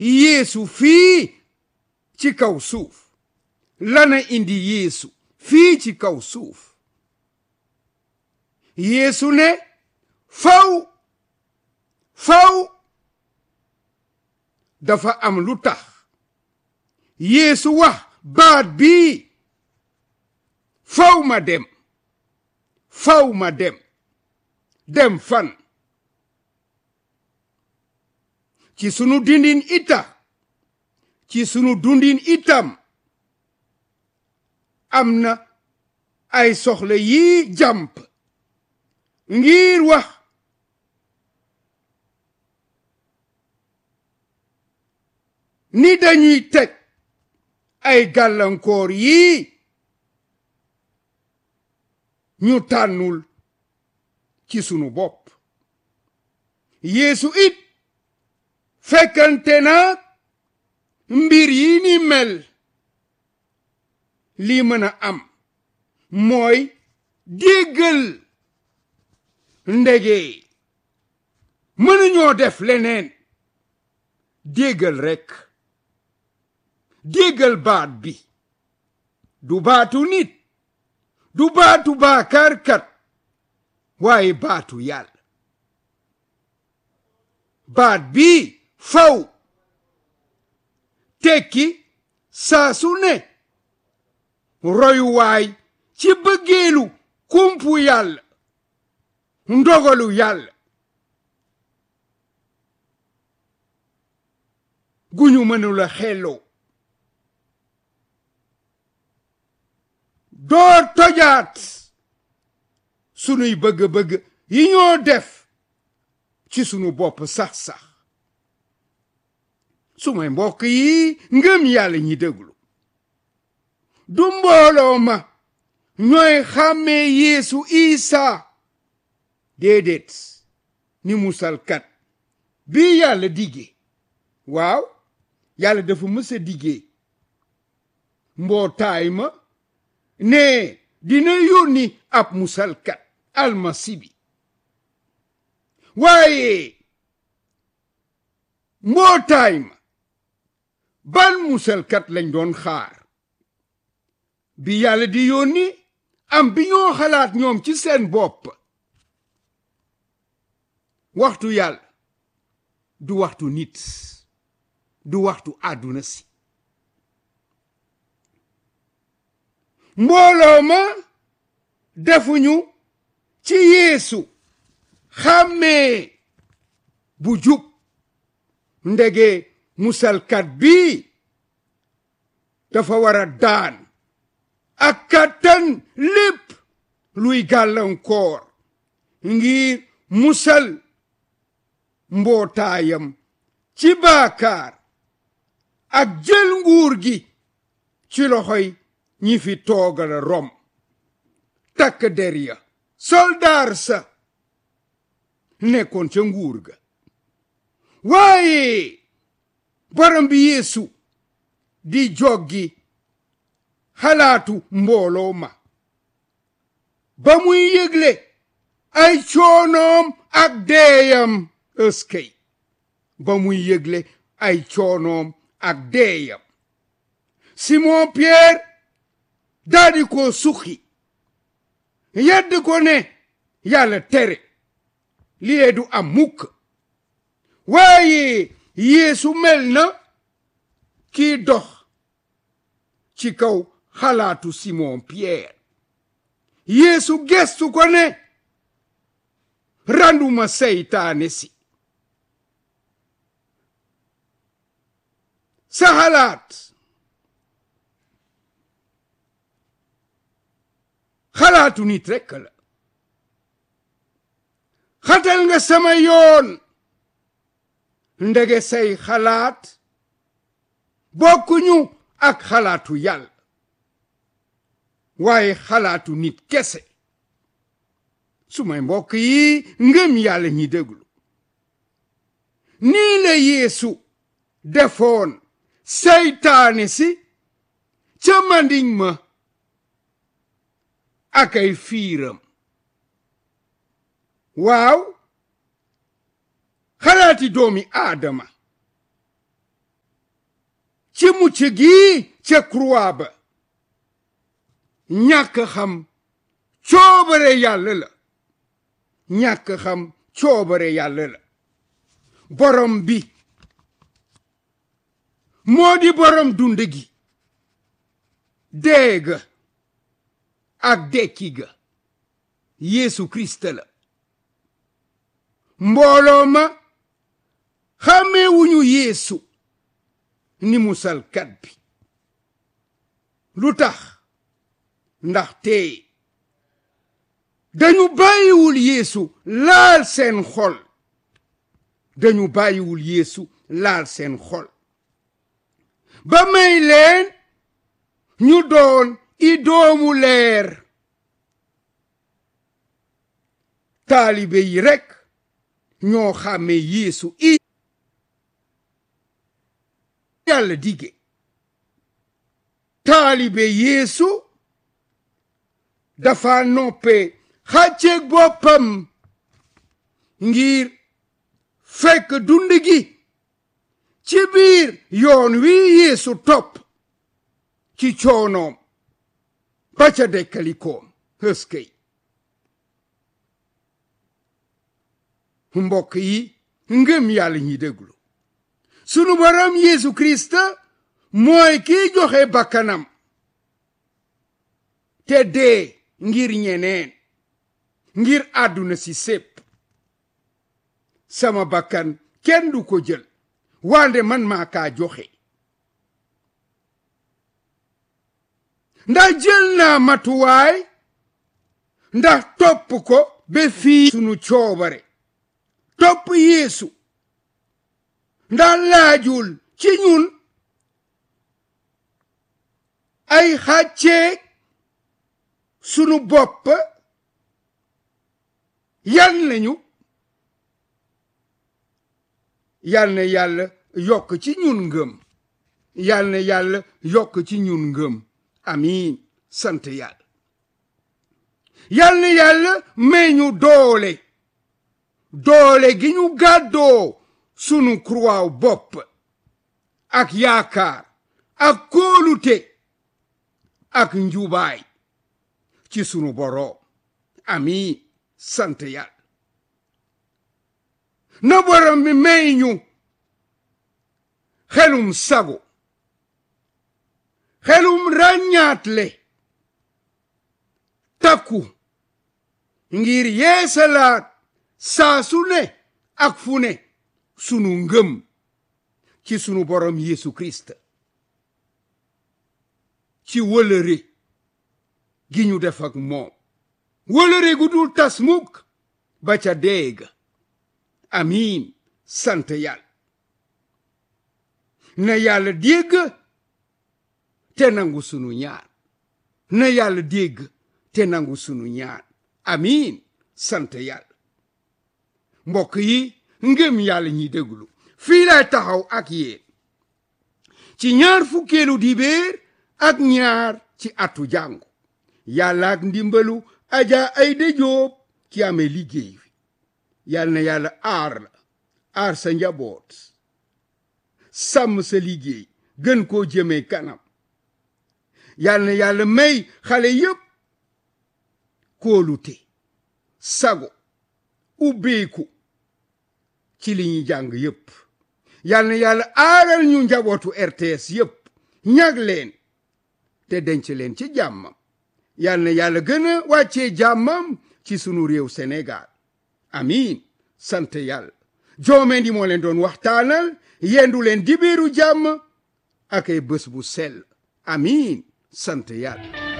yeesu fii ci kaw suuf lana indi yeesu fii ci kaw suuf yeesu ne faw faw dafa am lu tax yeesu wax baat bii faw ma dem faw ma dem dem fan ci sunu dindin ita ci sunu dundin itam am na ay soxla yii jàmp ngir wax ni dañuy teg ay gàllankoor yii ñu tànnul ci sunu bopp yeesu it fekkante na mbir yi ni mel lii mën a am mooy déggal ndege mënuñoo def leneen déggal rekk déggal baat bi du baatu nit du baatu baakaarkat waaye baatu yàlla baat bi faw tekki saa su ne royuwaay ci bëggeelu kumpu yàlla ndogalu yàlla gu ñu mënula xelloo door tojaat sunuy bëgg-bëgg yi ñoo def ci sunu bopp sax-sax sumay mbokk yi ngëm yàlla ñi déglu du mbooloo ma ñooy xàmmee yeesu isa déedéet ni musalkat bi yàlla diggee waaw yàlla dafa mësa diggee mbootaay ma ne dina yónni ab musalkat almasi bi waaye mbootaay ma ban musalkat lañ doon xaar bi yàlla di yónni am bi ñoo xalaat ñoom ci seen bopp waxtu yàlla du waxtu nit du waxtu àdduna si mbooloo ma defuñu ci yeesu xàmmee bu jub ndege musalkat bi dafa war a daan ak kattan lépp luy gàllankoor ngir musal mbootaayam ci baakaar ak jël nguur gi ci loxoy ñi fi toogal rom takk der ya soldaar sa nekkoon ca nguur ga waaye borom bi yeesu di joggi xalaatu mbooloo ma ba muy yëgle ay coonoom ak deeyam ëskey ba muy yëgle ay coonoom ak deeyam Simon Pierre daldi ko suxi yedd ko ne yàlla tere lii du am mukk waaye Yeesu mel na kii dox ci kaw xalaatu Simon Pierre Yeesu gestu ko ne randuma seytaane si sa xalaat xalaatu nit rekk la xatal nga sama yoon ndege say xalaat bokkuñu ak xalaatu yàlla waaye xalaatu nit kese sumay mbokk yi ngëm yàlla ñi déglu nii la yeesu defoon seytaane si ca mandiñ ma ak ay fiiram waaw xalaati doomi aadama ci mucc gi ca croix ba ñàkk xam coobare yàlla la ñàkk xam coobare yàlla la borom bi moo di borom dund gi dee ga ak dekki ga Yeesu Kirist la mbooloo ma xàmmeewuñu Yeesu ni musalkat bi lu tax ndaxte dañu bàyyiwul Yeesu laal seen xol dañu bàyyiwul Yeesu laal seen xol ba may leen ñu doon i doomu leer taalibe yi rekk ñoo xàmme Yeesu i yàlla dige taalibe Yeesu dafa noppe xàcceeg boppam ngir fekk dund gi ci biir yoon wi Yeesu topp ci coonoom ba ca dekkalikoom hëskëy mbokk yi ngëm yàlla ñi déglu sunu borom Yeesu Kirist mooy kiy joxe bakkanam te dee ngir ñeneen ngir àdduna si sépp sama bakkan kenn du ko jël wande man maa kaa joxe ndax jël naa matuwaay ndax topp ko ba fii sunu coobare topp Yeesu ndax laajul ci ñun ay xàcceeg sunu bopp yan lañu yal na yàlla yokk ci ñun ngëm yal na yàlla yokk ci ñun ngëm amiin sant yàlla yal na yàlla may ñu doole doole gi ñu gàddoo sunu croix bopp ak yaakaar ak kóolute ak njubaay ci sunu boroom amiin sant yàlla na borom bi may ñu xelum sago xelum ràññaatle takku ngir yeesalaat saa su ne ak fu ne sunu ngëm ci sunu borom Yeesu Kirist ci wëlëre gi ñu def ak moom wëlëre gu dul tas mukk ba ca deega amiin sant yàlla na yàlla dégg te nangu sunu ñaan na yàlla dégg te nangu sunu ñaan amiin sant yàlla mbokk yi ngëm yàlla ñi déglu fii lay taxaw ak yéen ci ñaar fukkeelu dibéer ak ñaar ci atu jàngu yàlla ak ndimbalu aja ay dëjoob ki amee liggéey wi yàlla na yàlla aar la aar sa njaboot sàmm sa liggéey gën koo jëmee kanam yàlla na yàlla may xale yépp kóolute sago ubbeeku ci li ñuy jàng yépp yàlla na yàlla aaral ñu njabootu RTS yépp ñag leen te denc leen ci jàmmam yàlla na yàlla gën a wàccee jàmmam ci sunu réew Sénégal amiin sant yàlla joomeen di moo leen doon waxtaanal yendu leen dibiru jàmm ak ay bés bu sell amiin sant yàlla